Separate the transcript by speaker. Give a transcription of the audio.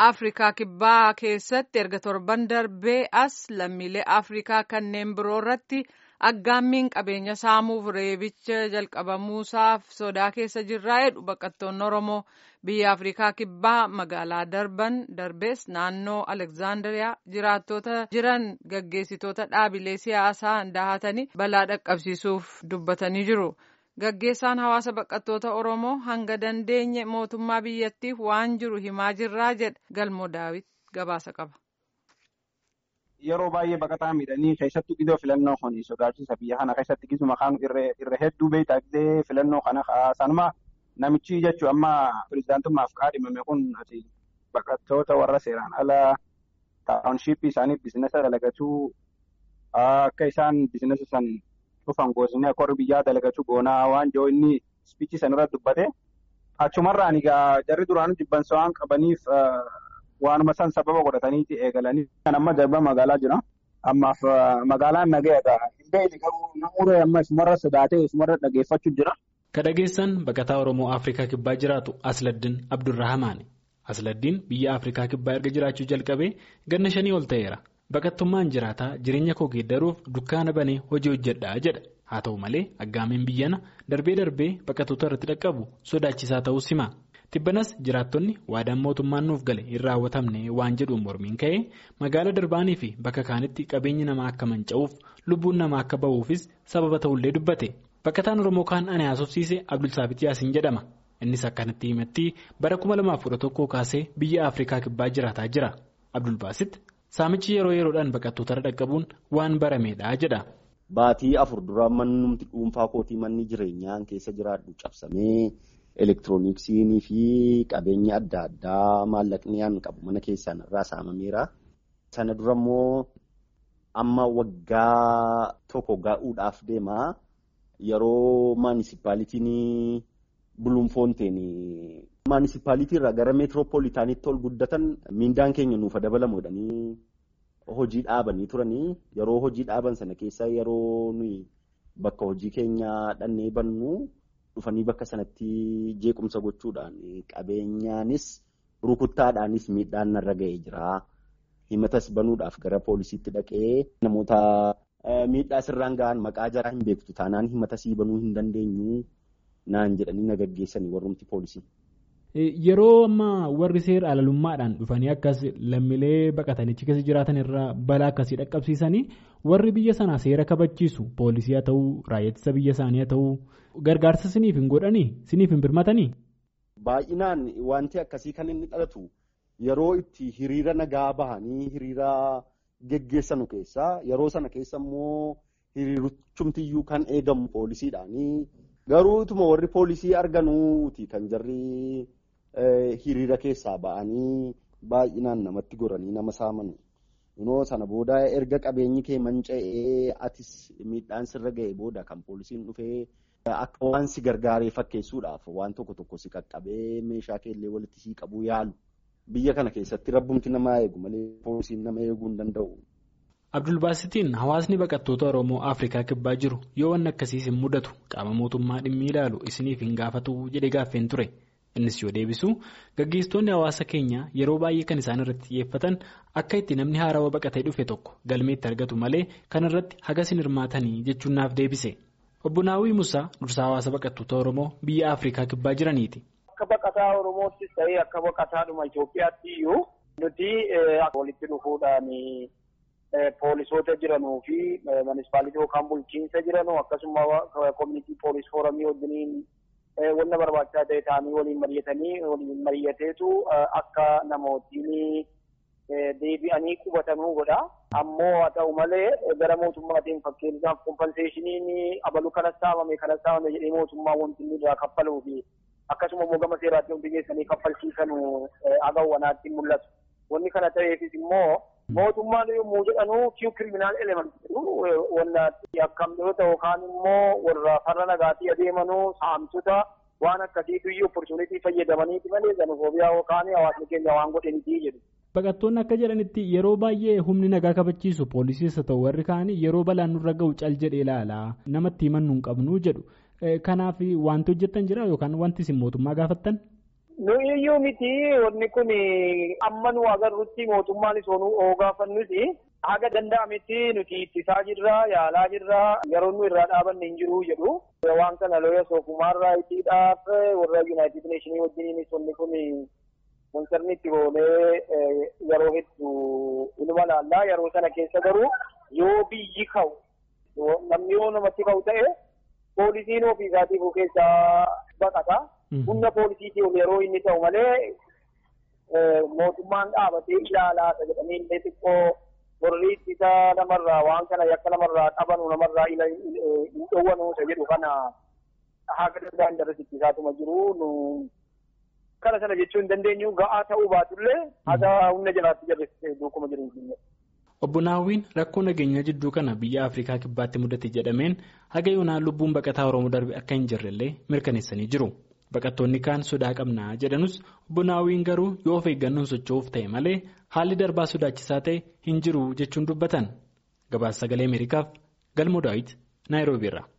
Speaker 1: Afrikaa kibbaa keessatti erga torban darbee as lammiilee Afrikaa kanneen biroo irratti aggaammiin qabeenya saamuuf reebicha jalqabamuusaaf sodaa keessa jirraa jedhu baqattoonni Oromoo biyya Afrikaa kibbaa magaalaa darban darbees naannoo Alekzaandariyaa jiraattota jiran gaggeessitoota dhaabilee siyaasaa dahatanii balaa dhaqqabsiisuuf dubbatanii jiru. Gaggeessaan hawaasa baqattoota Oromoo hanga dandeenye mootummaa biyyattiif waan jiru himaa jirraa jedha galmoo daawit gabaasa qaba.
Speaker 2: Yeroo baay'ee baqataa miidhanii keessattuu gidoo filannoo kun sodaachisa biyya kana keessatti gisu maqaan irra hedduu beektaa gidee filannoo kana sanuma namichi jechuun amma pirezidaantummaaf kaadhimame kun baqattoota warra seeraan ala taawunshiippii isaanii biizinasa dalagatuu akka isaan biizinasa san dhufan goosni akka warri biyyaa dalagachuu goonaa waan jiru inni ispiichii san irratti dubbate achumarraan egaa jarri duraanuu jibbansa waan qabaniif waanuma san sababa godhataniiti eegalanii kan amma darba magaalaa jira ammaaf magaalaan nagaadha illee garuu namoota amma isumarra sodaatee isumarra dhageeffachuu jira.
Speaker 3: Ka dhageessan baqataa Oromoo Afrikaa Kibbaa jiraatu Asladdiin Abdurrahamaani. Asladdiin biyya Afrikaa Kibbaa erga jiraachuu jalqabee ganna shanii ol ta'eera. Baqattummaan jiraataa jireenya koo geeddaruuf dukkaana banee hojii hojjedhaa jedha. Haa ta'u malee aggaameen biyyana darbee darbee baqattoota irratti dhaqqabu sodaachisaa ta'uu hima. Tibbanas jiraattonni waadaan mootummaan nuuf gale hin raawwatamne waan jedhuun mormiin ka'ee magaalaa darbaanii fi bakka kaanitti qabeenyi namaa akka manca'uuf lubbuun namaa akka ba'uufis sababa ta'ullee dubbate. Baqataan Oromoo kaan ani haasofsiise Abdulsaabit Yaasiin jedhama. Innis akkanatti himatti bara 2011 kaasee biyya Afrikaa kibbaa jiraataa jira. Abdulbaasit saamichi yeroo yeroodhaan baqattoota dhaqqabuun waan barameedha jedha.
Speaker 4: Baatii afur dura mannumti dhuunfaa kootii manni jireenyaan keessa jiraadhu cabsamee elektirooniksiinii fi qabeenya adda addaa maallaqni aan qabu mana keessaan irraa saamameera. Sana dura immoo amma waggaa tokko gahuudhaaf deema. Yeroo maanisipaalitiin Buluunfoonteen maanisipaalitii irraa gara meetiroopoolitaaniitti ol guddatan miindaan keenya nuuf dabalamu jedhanii hojii dhaabanii turanii yeroo hojii dhaaban sana keessa yeroo nuyi bakka hojii keenya dhannee bannu dhufanii bakka sanatti jeequmsa gochuudhaan qabeenyaanis rukuttaadhaanis miidhaan narra ga'ee jira. Himatas banuudhaaf gara poolisiitti dhaqee namoota miidhaa sirraan ga'an maqaa jaraa hin beektu taanaan himatasii banuu hin dandeenyu. naan jedhanii na gaggeessanii warrumti poolisii.
Speaker 3: Yeroo ammaa warri seera alalummaadhaan dhufanii akkas lammiilee baqatanichi keessa jiraatan irraa balaa akkasii dhaqqabsiisanii warri biyya sanaa seera kabachiisu poolisii haa ta'uu raayyaa biyya isaanii haa ta'uu gargaarsa siniif hin godhanii siniif hin birmatanii.
Speaker 4: Baay'inaan wanti akkasii kan inni dhalatu yeroo itti hiriira nagaa bahanii hiriira geggeessanu keessaa yeroo sana keessa immoo hiriirichumtiyyuu kan eegamu poolisiidhaanii. Garuu ituma warri poolisii arganuuti kan jarri hiriira keessaa ba'anii baay'inaan namatti goranii nama saamanu. Kunoo sana booda erga qabeenyi kee manca'ee atis miidhaan sirra ga'e booda kan poolisiin dhufee akka waan si gargaaree fakkeessuudhaaf waan tokko tokko si qaqqabee meeshaa keellee walitti sii qabuu yaalu. Biyya kana keessatti rabbumti nama eegu malee poolisiin nama eeguu hin danda'u.
Speaker 3: Abdulbaasitiin hawaasni baqattoota Oromoo Afrikaa kibbaa jiru yoo wanni akkasiis hin mudatu qaama mootummaa dhimmi ilaalu isiniif hin gaafatu jedhee gaaffeen ture. Innis yoo deebisu gaggeessitoonni hawaasa keenyaa yeroo baay'ee kan isaan irratti xiyyeeffatan akka itti namni haarawaa baqatee dhufe tokko galmeetti argatu malee kan irratti hagas hin hirmaatanii jechuun naaf deebise. Obbo Naawwii Musaa dursaa hawaasa baqattoota Oromoo biyya Afrikaa kibbaa jiraniiti.
Speaker 5: Akka baqataa Oromoottis ta'ee akka baqataadhuma Itoophiyaatti iyyuu nuti walitti dhufuudhaan. Poolisoota jiranuu fi munisipaalitii yookaan bulchiinsa jiranuu akkasuma koominitii poolis foorumii wajjiniin wanna barbaachisaa ta'e ta'anii waliin mari'atanii waliin mari'ateetu akka namootiin deebi'anii qubatanuu godha. Ammoo haa ta'u malee gara mootummaatiin fakkeenyaaf kompenseeshiniin abalu kanas saamame kanas saamame jedhee mootummaa wanti inni irraa kaffaluu fi akkasuma immoo gama seeraatti hundi geessanii kaffalchiisanuu agawwanaatti mul'atu. Wanni kana ta'eefis immoo mootummaan yommuu jedhanuu kiyu kiriminaal element jedhu wanna yakkamtoota yookaan immoo warra farra nagaatii adeemanuu saamtota waan akkasiitu iyyuu opportunitii fayyadamaniiti malee xenofoobiyaa yookaan hawaasni keenya waan godhaniitii jedhu.
Speaker 3: Baqattoonni akka jedhanitti yeroo baay'ee humni nagaa kabachiisu poolisiis haa ta'u warri kaanii yeroo balaan nurra ga'u cal jedhee ilaala namatti himannuu hin qabnu jedhu kanaaf wanti hojjettan jira yookaan wanti isin mootummaa gaafattan.
Speaker 5: Nu iyyuu miti wanni kun amma nu agarrutti mootummaan isoonuu oogaafannuti haga danda'ametti nuti ittisaa jirra yaalaa jirra yeroo nu irraa dhaabanne hin jiru jedhu. Waan kana looya soofumaarraa ittiidhaaf warra Yuunaayitid Neeshinii wajjiniinis wanni kun konsarni itti oolee yeroo hedduu ilma laallaa yeroo sana keessa garuu yoo biyyi ka'u namni yoo namatti ka'u ta'e poolisiin ofii isaatii keessaa baqata. Humna poolisiitiin yeroo inni ta'u malee mootummaan dhaabatee ilaalaa jedhanii illee xiqqoo warri ittisa namarraa waan kana yakka namarraa qabanu namarraa hin dhowwanu isa jedhu kana haga danda'an darasi ittisaatuma jiru kana sana jechuu hin dandeenyu ga'aa ta'uu baatullee haga humna jalaatti jarrisi duukuma jiru hin
Speaker 3: Obbo Naawwiin rakkoo nageenyaa jidduu kana biyya Afrikaa kibbaatti mudate jedhameen haga yoonaan lubbuun baqataa Oromoo darbe akka hin jirrellee mirkaneessanii jiru. Baqattoonni kaan sodaa qabnaa jedhanus obbo Naawwiin garuu yoo of eeggannoon socho'uuf ta'e malee haalli darbaa sodaachisaa ta'e hin jiru jechuun dubbatan. Gabaasa sagalee Ameerikaaf Galmoo Daawit Naayiroobiirra.